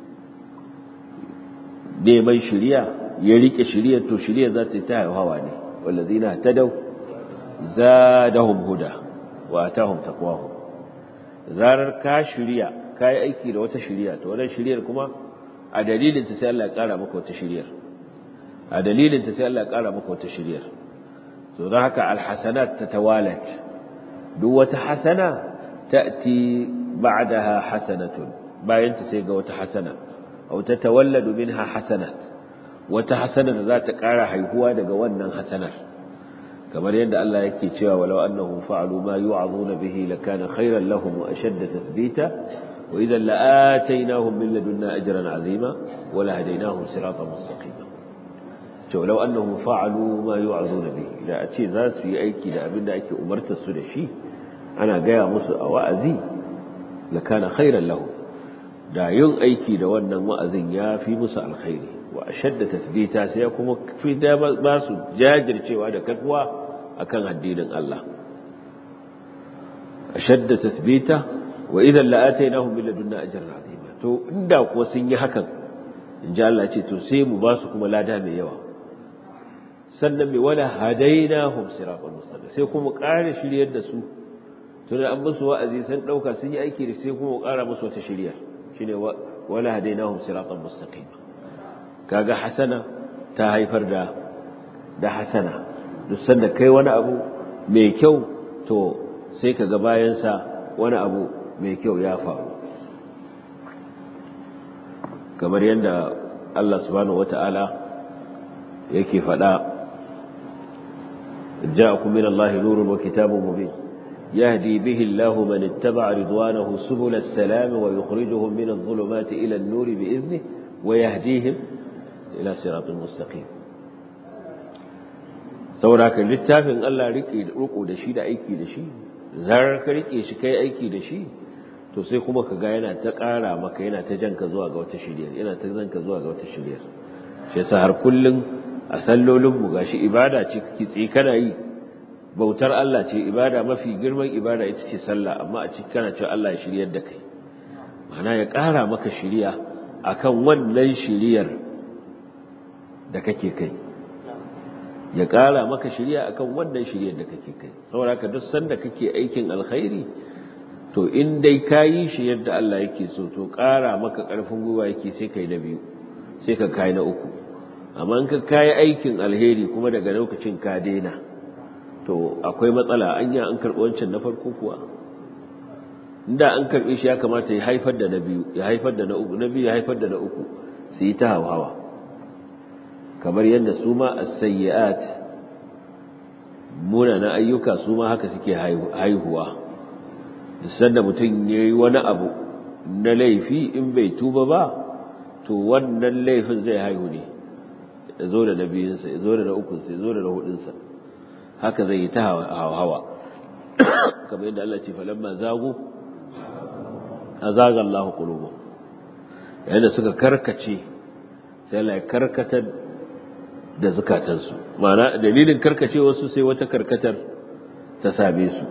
neman shiriya ya rike shiriya to shiriya za ta ta hauhawa ne wallazina tadaw zadahum huda wa atahum taqwahum zarar ka shiriya kai aiki da wata shiriya to wannan shiriyar kuma a dalilin ta sai Allah ya kara maka wata shiriyar a dalilin ta sai Allah ya kara maka wata shiriyar to don haka alhasanat tatawalat duk wata hasana ta'ti ba'daha hasanatun bayan ta sai ga wata hasana aw tatawalladu minha hasanat wata hasana da za ta kara haihuwa daga wannan hasanar kamar yadda Allah yake cewa walau annahum fa'alu ma yu'azuna bihi lakana khayran lahum wa ashadda tathbita wa idhan la'ataynahum min ladunna ajran 'azima wa lahadaynahum siratan mustaqima to law annahum fa'alu ma yu'azuna bihi da a ce za su yi aiki da abin da ake umartar su da shi ana gaya musu a wa'azi lakana khayran lahum da yin aiki da wannan wa'azin ya fi musu alkhairi wa ashadda tathbita sai kuma fi da ba su jajircewa da kakwa akan addinin Allah ashadda tathbita wa idan la'atainahum min ladunna ajran azima to inda kuwa sun yi hakan inji Allah ce to sai mu ba su kuma lada mai yawa sannan mai wala hadainahum siratan mustaqim sai kuma ƙara shiryar da su to da an musu wa'azi sun dauka sun yi aiki da sai kuma ƙara musu wata shiryar shine wala hadainahum siratan mustaqim kaga hasana ta haifar da da hasana duk sanda kai wani abu mai kyau to sai kaga bayan sa wani abu mai kyau ya faru kamar yadda Allah subhanahu wata'ala yake faɗa ja'akum min Allah nurun wa kitabun mubin يهدي به الله من اتبع رضوانه سبل السلام ويخرجهم من الظلمات إلى النور بإذنه ويهديهم إلى صراط مستقيم sauraka littafin Allah riko da shi da aiki da shi zarar ka rike shi kai aiki da shi to sai kuma ka ga yana ta ƙara maka yana ta janka zuwa ga wata shirya yana ta zanka zuwa ga wata shirya shi yasa har kullun a sallolin mu gashi ibada ce kike tsi kana yi bautar Allah ce ibada mafi girman ibada ita ce sallah amma a cikin kana cewa Allah ya shiryar da kai ma'ana ya ƙara maka shiriya akan wannan shiriyar da kake kai ya ƙara maka shiriya akan wannan shiriyar da kake kai saboda ka duk sanda kake aikin alkhairi to in dai ka yi shi yadda Allah yake so to ƙara maka ƙarfin gwiwa yake sai kai na biyu sai ka kai na uku amma in ka kai aikin alheri kuma daga lokacin ka daina to akwai matsala anya an karɓi wancan na farko kuwa inda an karɓe shi ya kamata ya haifar da na biyu ya haifar da na uku na biyu ya haifar da na uku su yi ta hawa kamar yadda su ma as-sayyi'at munana ayyuka su ma haka suke haihuwa sanda mutum ya yi wani abu na laifi in bai tuba ba to wannan laifin zai haihu ne ya zo da na biyunsa ya zo da na ukunsa ya zo da na hudunsa haka zai yi ta hawa kamar yadda Allah ce falamma zagu azaga Allah qulubu yayin da suka karkace sai Allah ya karkatar da zukatansu ma'ana dalilin karkacewarsu sai wata karkatar ta same su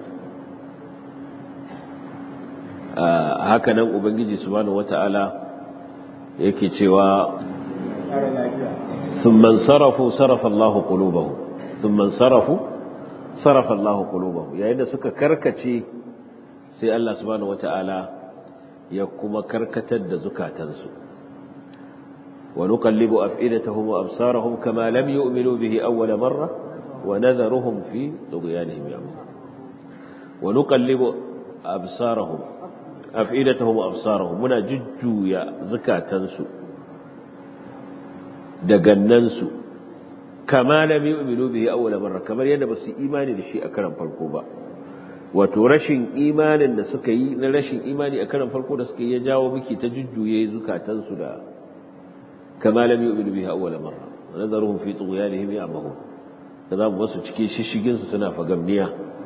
haka nan ubangiji subhanahu wata'ala yake cewa thumma sarafu sarafa Allah qulubahum thumma sarafu sarafa Allah qulubahum yayin da suka karkace sai Allah subhanahu wata'ala ya kuma karkatar da zukatansu wa nuqallibu af'idatahum wa absarahum kama lam yu'minu bihi awwala marra wa nadharuhum fi tughyanihim ya'mahun wa nuqallibu absarahum afidatahum wa absarahum muna jujjuya zakatansu da gannansu kama lam yu'minu bihi awwala marra kamar yadda ba su imani da shi a karan farko ba wato rashin imanin da suka yi na rashin imani a karan farko da suka yi ya jawo miki ta jujjuye zukatansu da kama lam yu'minu bihi awwala marra nazaruhum fi tughyanihim ya'mahun kaza mu wasu cikin shishigin su suna fagamniya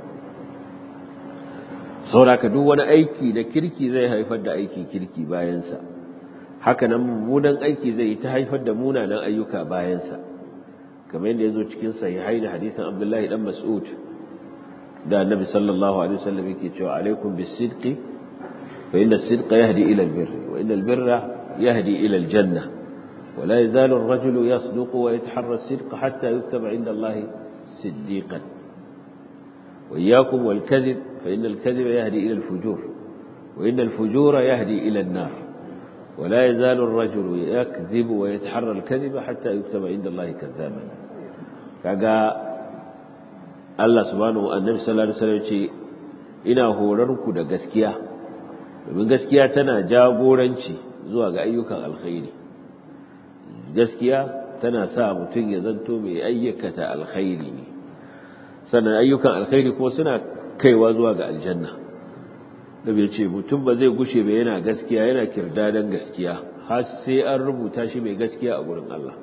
sauraka duk wani aiki da kirki zai haifar da aikin kirki bayansa haka nan mummunan aiki zai yi ta haifar da munanan ayyuka bayansa kamar yadda ya zo cikin sahihai da hadisin abdullahi dan mas'ud da annabi sallallahu alaihi wasallam yake cewa alaikum bis-sidqi fa inna as-sidqa yahdi ila al-birr wa inna al-birra yahdi ila al-janna wa la yazalu ar-rajulu yasduqu wa yataharra as-sidqa hatta yuktaba 'inda Allah siddiqan wa iyyakum wal-kadhib fa inna al-kadhiba yahdi ila al-fujur wa inna al-fujura yahdi ila an-nar ولا يزال الرجل يكذب ويتحرى الكذب حتى يكتب عند الله كذابا kaga Allah subhanahu annabi sallallahu alaihi wasallam ce ina horarku da gaskiya domin gaskiya tana jagoranci zuwa ga ayyukan alkhairi gaskiya tana sa mutum ya zanto mai ayyukata alkhairi ne sannan ayyukan alkhairi kuma suna kaiwa zuwa ga aljanna da bai ce mutum ba zai gushe ba yana gaskiya yana kirdadan gaskiya har sai an rubuta shi mai gaskiya a gurin Allah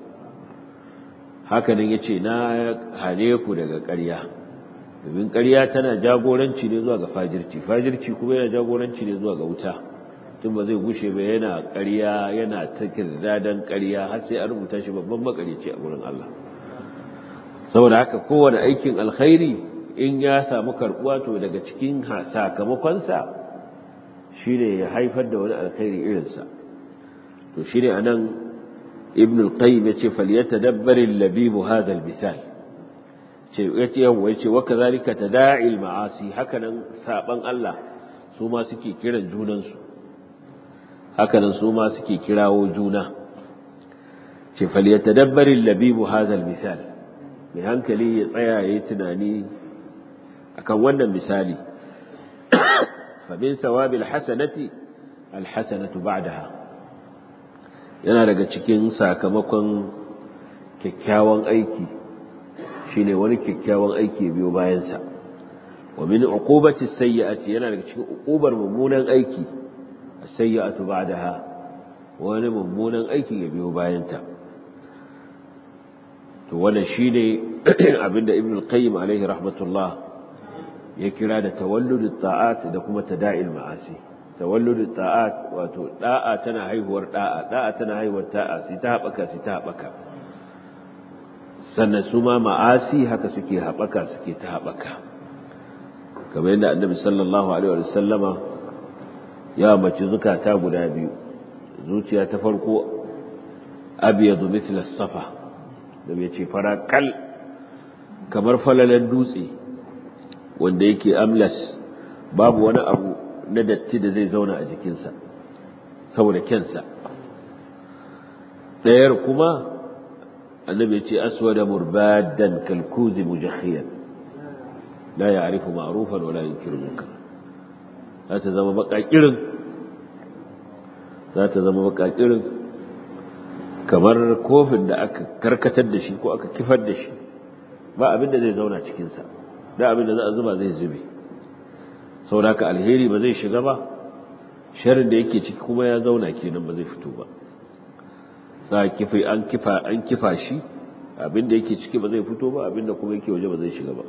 hakanan ya ce na hane ku daga ƙarya domin ƙarya tana jagoranci ne zuwa ga fajirci fajirci kuma yana jagoranci ne zuwa ga wuta tun ba zai gushe ba yana ƙarya yana ta kirdadan ƙarya har sai an rubuta shi babban makarici a gurin Allah saboda haka kowane aikin alkhairi in ya samu karɓuwa to daga cikin sakamakonsa shi ne ya haifar da wani alkhairi irinsa to shi ne a nan ibn al-qayyim ya ce faliyata dabbarin labibu hadal misal ce ya ce yawon ya ce waka zalika ta da'il ma'asi hakanan saban Allah su ma suke kiran junansu hakanan su ma suke kirawo juna ce faliyata dabbarin labibu hadal misal mai hankali ya tsaya ya yi tunani akan wannan misali فمن ثواب الحسنة الحسنة بعدها yana daga cikin sakamakon kyakkyawan aiki shine wani kyakkyawan aiki biyo bayansa wa min uqubati sayyi'ati yana daga cikin uqubar mummunan aiki as-sayyi'atu ba'daha wani mummunan aiki ya biyo bayanta to wannan shine abinda ibn al-qayyim alaihi rahmatullah ya kira da tawalludut ta'at da kuma tada'il ma'asi tawalludut ta'at wato da'a tana haihuwar da'a da'a tana haihuwar ta'a sai ta habaka sai ta habaka sannan su ma ma'asi haka suke habaka suke ta habaka kamar yadda annabi sallallahu alaihi wa sallama ya mace zukata guda biyu zuciya ta farko abyadu mithla safa da bai ce fara kal kamar falalan dutse wanda yake amlas babu wani abu na datti da zai zauna a jikinsa saboda kyansa ɗayar kuma annabi ce aswada murbadan kalkuzi mujahiyan la ya'rifu ma'rufan wala yunkiru munkar za ta zama bakakirin za ta zama bakakirin kamar kofin da aka karkatar da shi ko aka kifar da shi ba abin da zai zauna cikinsa da abin da za a zuba zai zube sauraka alheri ba zai shiga ba sharin da yake ciki kuma ya zauna kenan ba zai fito ba za kifi an kifa an kifa shi abin da yake ciki ba zai fito ba abin da kuma yake waje ba zai shiga ba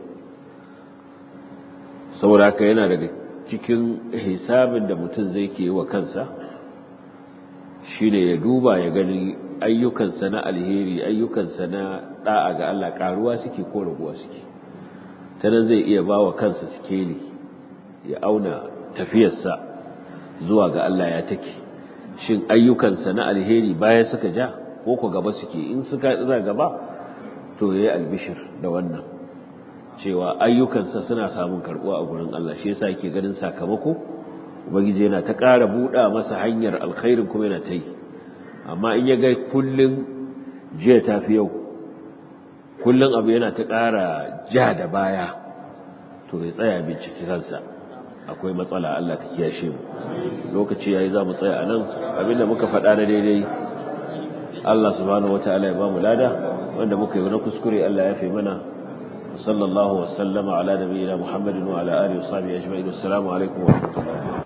sauraka yana daga cikin hisabin da mutum zai ke wa kansa shine ya duba ya gani ayyukansa na alheri ayyukansa na da'a ga Allah karuwa suke ko raguwa suke ta nan zai iya ba wa kansa sikeli ya auna tafiyarsa zuwa ga Allah ya take shin ayyukansa na alheri baya suka ja ko ku gaba suke in suka tsira gaba to yayi albishir da wannan cewa ayyukansa suna samun karbuwa a gurin Allah shi yasa yake ganin sakamako ubangiji yana ta ƙara buɗa masa hanyar alkhairin kuma yana ta yi amma in ya ga kullun jiya ta fi yau kullun abu yana ta ƙara ja da baya to ya tsaya binciki kansa akwai matsala Allah ka kiyashe mu lokaci yayi za mu tsaya anan abinda muka faɗa na daidai Allah subhanahu wataala ya ba mu lada wanda muka yi na kuskure Allah ya fi mana sallallahu wasallama ala nabiyina muhammadin wa ala alihi wa sahbihi ajma'in assalamu alaikum wa rahmatullahi